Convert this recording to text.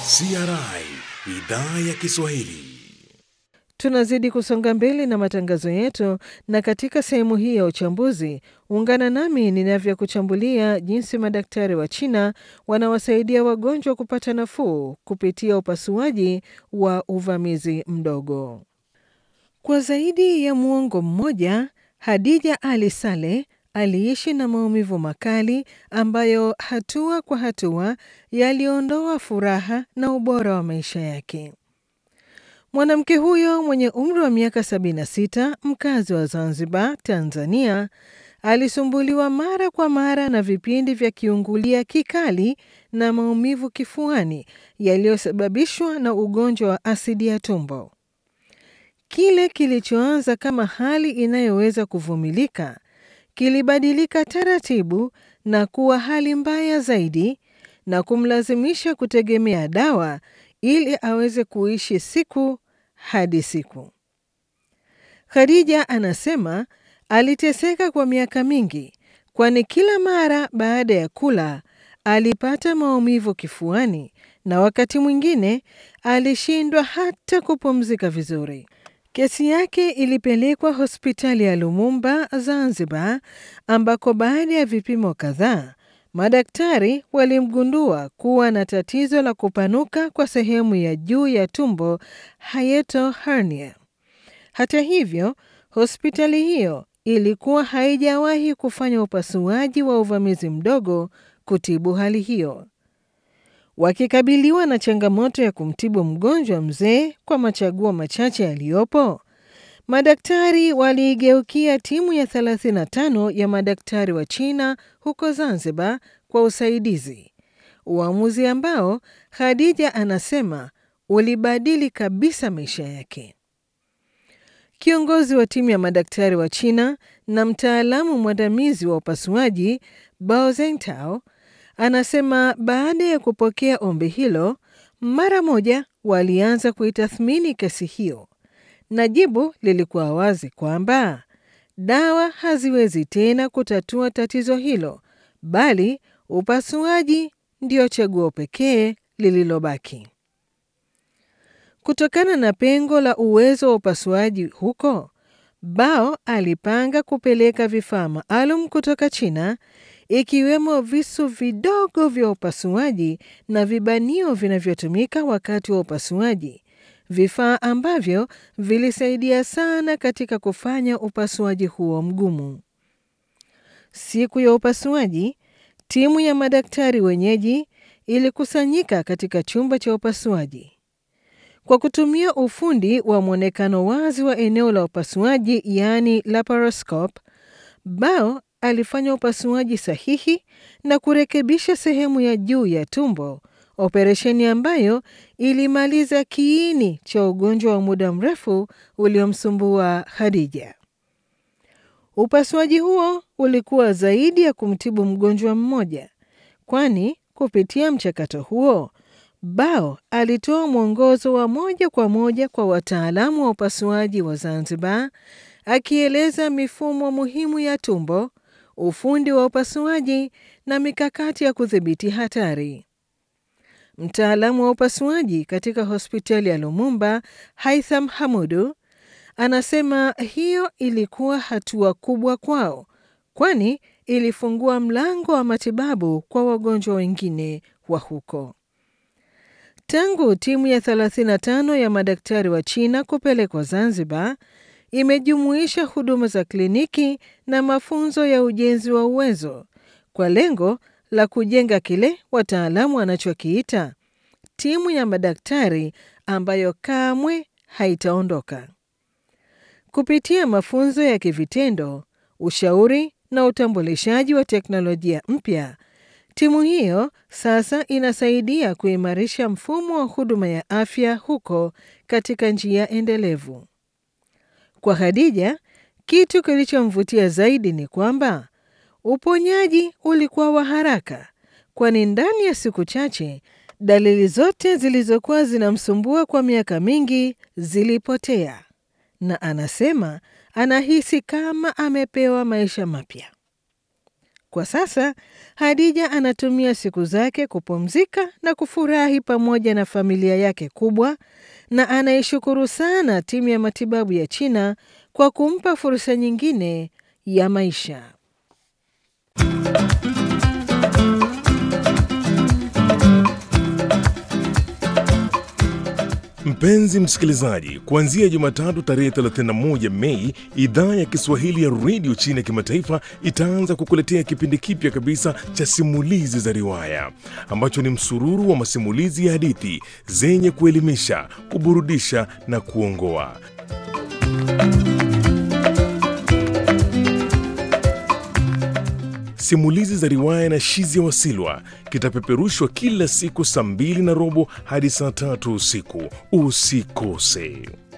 CRI idhaa ya Kiswahili. Tunazidi kusonga mbele na matangazo yetu, na katika sehemu hii ya uchambuzi, ungana nami ninavyokuchambulia jinsi madaktari wa China wanawasaidia wagonjwa kupata nafuu kupitia upasuaji wa uvamizi mdogo. Kwa zaidi ya muongo mmoja, Hadija Ali Saleh aliishi na maumivu makali ambayo hatua kwa hatua yaliondoa furaha na ubora wa maisha yake. Mwanamke huyo mwenye umri wa miaka 76 mkazi wa Zanzibar, Tanzania, alisumbuliwa mara kwa mara na vipindi vya kiungulia kikali na maumivu kifuani yaliyosababishwa na ugonjwa wa asidi ya tumbo. Kile kilichoanza kama hali inayoweza kuvumilika kilibadilika taratibu na kuwa hali mbaya zaidi na kumlazimisha kutegemea dawa ili aweze kuishi siku hadi siku. Khadija anasema aliteseka kwa miaka mingi, kwani kila mara baada ya kula alipata maumivu kifuani na wakati mwingine alishindwa hata kupumzika vizuri. Kesi yake ilipelekwa hospitali ya Lumumba, Zanzibar, ambako baada ya vipimo kadhaa madaktari walimgundua kuwa na tatizo la kupanuka kwa sehemu ya juu ya tumbo, hiatal hernia. Hata hivyo, hospitali hiyo ilikuwa haijawahi kufanya upasuaji wa uvamizi mdogo kutibu hali hiyo. Wakikabiliwa na changamoto ya kumtibu mgonjwa mzee kwa machaguo machache yaliyopo, madaktari waliigeukia timu ya 35 ya madaktari wa China huko Zanzibar kwa usaidizi, uamuzi ambao Khadija anasema ulibadili kabisa maisha yake. Kiongozi wa timu ya madaktari wa China na mtaalamu mwandamizi wa upasuaji Bao Zentao anasema baada ya kupokea ombi hilo, mara moja walianza kuitathmini kesi hiyo, na jibu lilikuwa wazi kwamba dawa haziwezi tena kutatua tatizo hilo, bali upasuaji ndio chaguo pekee lililobaki. Kutokana na pengo la uwezo wa upasuaji huko, Bao alipanga kupeleka vifaa maalum kutoka China ikiwemo visu vidogo vya upasuaji na vibanio vinavyotumika wakati wa upasuaji, vifaa ambavyo vilisaidia sana katika kufanya upasuaji huo mgumu. Siku ya upasuaji, timu ya madaktari wenyeji ilikusanyika katika chumba cha upasuaji. Kwa kutumia ufundi wa mwonekano wazi wa eneo la upasuaji, yaani laparoscope, Bao alifanya upasuaji sahihi na kurekebisha sehemu ya juu ya tumbo, operesheni ambayo ilimaliza kiini cha ugonjwa wa muda mrefu uliomsumbua Khadija. Upasuaji huo ulikuwa zaidi ya kumtibu mgonjwa mmoja, kwani kupitia mchakato huo Bao alitoa mwongozo wa moja kwa moja kwa wataalamu wa upasuaji wa Zanzibar, akieleza mifumo muhimu ya tumbo, ufundi wa upasuaji na mikakati ya kudhibiti hatari. Mtaalamu wa upasuaji katika hospitali ya Lumumba, Haitham Hamudu, anasema hiyo ilikuwa hatua kubwa kwao, kwani ilifungua mlango wa matibabu kwa wagonjwa wengine wa huko. Tangu timu ya 35 ya madaktari wa China kupelekwa Zanzibar, imejumuisha huduma za kliniki na mafunzo ya ujenzi wa uwezo kwa lengo la kujenga kile wataalamu wanachokiita timu ya madaktari ambayo kamwe haitaondoka. Kupitia mafunzo ya kivitendo, ushauri na utambulishaji wa teknolojia mpya, timu hiyo sasa inasaidia kuimarisha mfumo wa huduma ya afya huko katika njia endelevu. Kwa Khadija, kitu kilichomvutia zaidi ni kwamba uponyaji ulikuwa wa haraka, kwani ndani ya siku chache dalili zote zilizokuwa zinamsumbua kwa miaka mingi zilipotea, na anasema anahisi kama amepewa maisha mapya. Kwa sasa Hadija anatumia siku zake kupumzika na kufurahi pamoja na familia yake kubwa, na anaishukuru sana timu ya matibabu ya China kwa kumpa fursa nyingine ya maisha. Mpenzi msikilizaji, kuanzia Jumatatu tarehe 31 Mei, idhaa ya Kiswahili ya redio China ya kimataifa itaanza kukuletea kipindi kipya kabisa cha simulizi za riwaya ambacho ni msururu wa masimulizi ya hadithi zenye kuelimisha, kuburudisha na kuongoa. Simulizi za riwaya na Shizia Wasilwa kitapeperushwa kila siku saa mbili na robo hadi saa tatu usiku. Usikose.